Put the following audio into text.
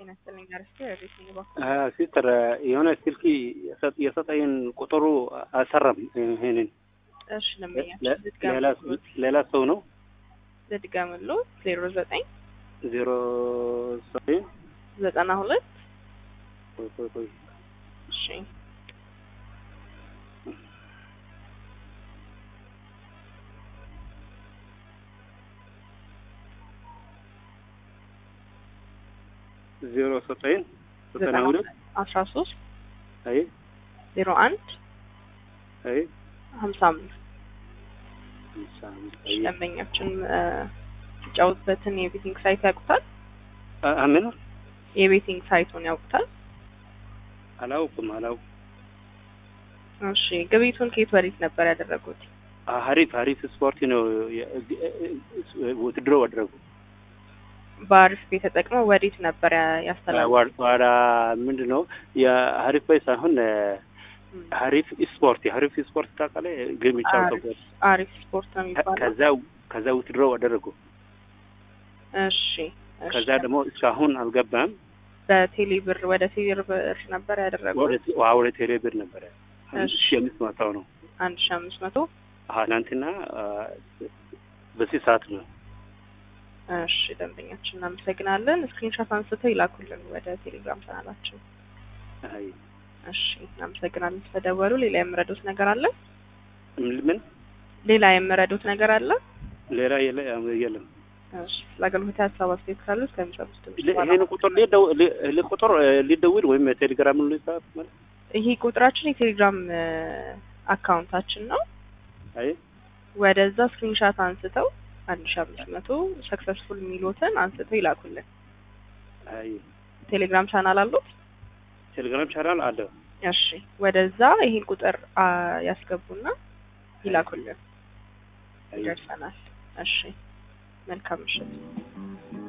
ጤና ይስጥልኝ አርስቴ ረዴት ነው ሲስተር የሆነ ስልክ የሰጠኝን ቁጥሩ አልሰራም። ይሄንን እሺ ለምኛ ሌላ ሰው ነው ልድገምሎ ዜሮ ዘጠኝ ዜሮ ዘጠኝ ዘጠና ሁለት ቆይ ቆይ ቆይ እሺ ዜሮ ዘጠኝ ዘጠና ሁለት አስራ ሶስት አይ ዜሮ አንድ አይ ሀምሳ አምስት ሃምሳ አምስት አይ ደንበኛችን ሲጫወትበትን የቤቲንግ ሳይት ያውቁታል? አ- አምን የቤቲንግ ሳይቱን ያውቁታል? አላውቅም አላውቅም። እሺ ግብይቱን ከየት ወዴት ነበር ያደረጉት? አ- ሀሪፍ ሀሪፍ ስፖርት ነው ውትድሮ አደረጉ በአሪፍ ቤት ተጠቅመው ወዴት ነበር ያ- ያስተላለፉት? ዋዳ ምንድን ነው የሀሪፍ ባይ ሳይሆን እም፣ ሀሪፍ ስፖርት የሀሪፍ ስፖርት ታውቃለህ? ግን የሚጫወተው አሪፍ ስፖርት ነው የሚባለው። ከዛ ከዛ ውትድሮ አደረጉ። እሺ እሺ። ከዛ ደግሞ እስካሁን አልገባም። በቴሌ ብር ወደ ቴሌ ብር ነበር ያደረጉት ወደ ዋ- ወደ ቴሌ ብር ነበረ አንድ እሺ። ሺህ አምስት መቶ ነው። አንድ ሺ አምስት መቶ አዎ ትናንትና አ፣ በዚህ ሰዓት ነው። እሺ ደንበኛችን እናመሰግናለን። ስክሪንሾት አንስተው ይላኩልን ወደ ቴሌግራም ቻናላችን። አይ እሺ እናመሰግናለን ስለደወሉ። ሌላ የምረዱት ነገር አለ? ምን ሌላ የምረዱት ነገር አለ? ሌላ የለ የለም። እሺ ለአገልግሎት ሀሳብ አስተያየት ካሉ እስከሚሰጡት ድምጽ ል- ይሄን ቁጥር ሊደው ሊ- ሊ- ቁጥር እ፣ ሊደውል ወይም ቴሌግራም ሊጻፍ ማለት ይሄ ቁጥራችን የቴሌግራም እ፣ አካውንታችን ነው። አይ ወደዛ ስክሪንሻት አንስተው አንድ ሺ አምስት መቶ ሰክሰስፉል የሚሉትን አንስተው ይላኩልን። አይ ቴሌግራም ቻናል አሉት? ቴሌግራም ቻናል አለ። እሺ ወደዛ ይሄን ቁጥር አ፣ ያስገቡና ይላኩልን። አይ ይደርሰናል። እሺ መልካም ምሽት።